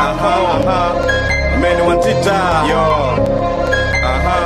Aha, aha. Meni wantita. Yo. Aha.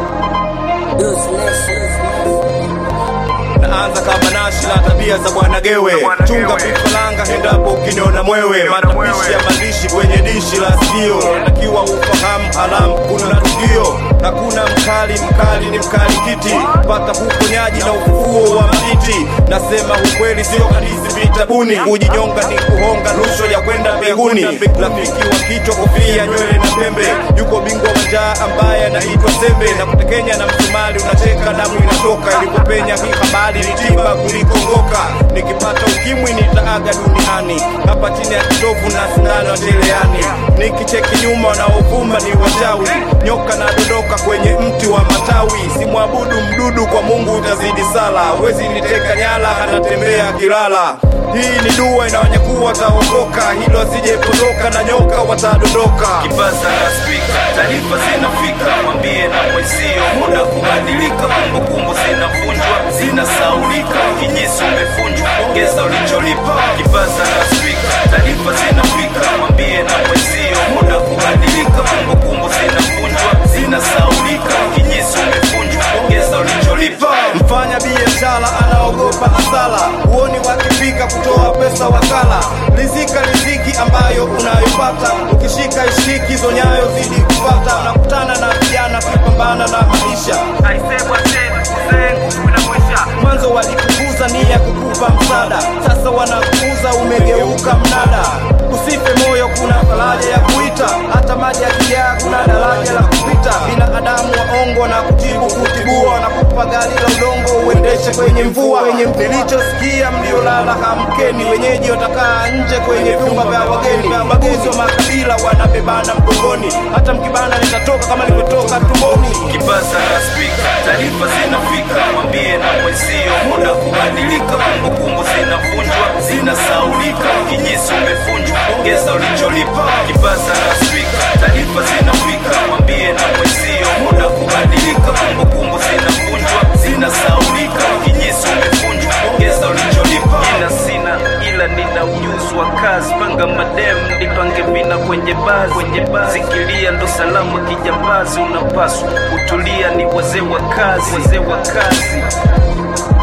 Naanza kama nashi na tabia za bwana Gewe, chunga vifaranga endapo ukiniona mwewe, matapishi ya maandishi kwenye dishi la sikio, takiwa ufahamu halamu kuna tukio na kuna mkali mkali ni mkali kiti, pata uponyaji na ufufuo wa maiti. Nasema ukweli sio hadithi vitabuni, kujinyonga ni kuhonga rushwa ya kwenda mbinguni. Rafiki wa kichwa kofia nywele na pembe, yuko bingwa wa njaa ambaye anaitwa Sembe, na kutekenya na msumari unacheka damu inatoka, ilipopenya hii habari ni tiba kuliko ngoka. Nikipata ukimwi nitaaga duniani, hapa chini ya kitovu na sindano ya cherehani. Nikicheki nyuma wanaovuma ni wachawi, nyoka na dondoka kwenye mti wa matawi. Simwabudu mdudu, kwa Mungu utazidi sala. Wezi niteka nyala, anatembea kilala. Hii ni dua inaonyakuwa wataokoka, hilo asijepotoka na nyoka watadondoka. Kipaza na spika, taarifa zinafika, mwambie na mwenzio, muda kubadilika, kumbukumbu zinavunjwa, zinasaulika, kinyesi umefunjwa, ongeza ulicholipa. Kipaza na spika, taarifa zinafika, mwambie na mwenzio, muda kubadilika, kumbukumbu zinavunjwa, zinasaulika, kinyesi umefunjwa, ongeza ulicholipa. Mfanya biashara anaogopa hasara, huoni wakifika kutoa pesa wakala. Rizika riziki ambayo unayopata, ukishika ishiki hizo nyayo zidi kupata. Unakutana na vijana kupambana na maisha, Aisemwa tena, uzee nguvu inakwisha. mwanzo walikukuza nia kukupa msaada, sasa wanakuuza umegeuka mnada. Usife moyo, kuna faraja ya kuita, hata maji yakijaa kuna daraja la kupita. Binadamu waongo na kutibu kutibua, na kupa gari la udongo uendeshe kwenye mvua. Kwenye nilichosikia mliolala hamkeni, wenyeji watakaa nje kwenye vyumba vya wageni. Baguzi wa makabila wanabebana mgongoni, hata mkibana nitatoka kama nilivyotoka tumboni. Kipaza na spika, taarifa zinafika, mwambie na mwenzio, muda kubadilika, kumbukumbu zinavunjwa, zinasaulika, kinyesi umefunjwa, ongeza ulicholipa. Kipaza na spika, taarifa zinafika, mwambie na mwenzio, muda kubadilika, kumbukumbu zinavunjwa, zinasaulika, kinyesi umefunjwa, ongeza ulicholipa. Ila sina ila nina ujuzi wa kazi, panga madem nipange vina kwenye bazi, kwenye bazi zikilia ndo salama kijambazi, unapaswa kutulia, ni wazee wa kazi, wazee wa kazi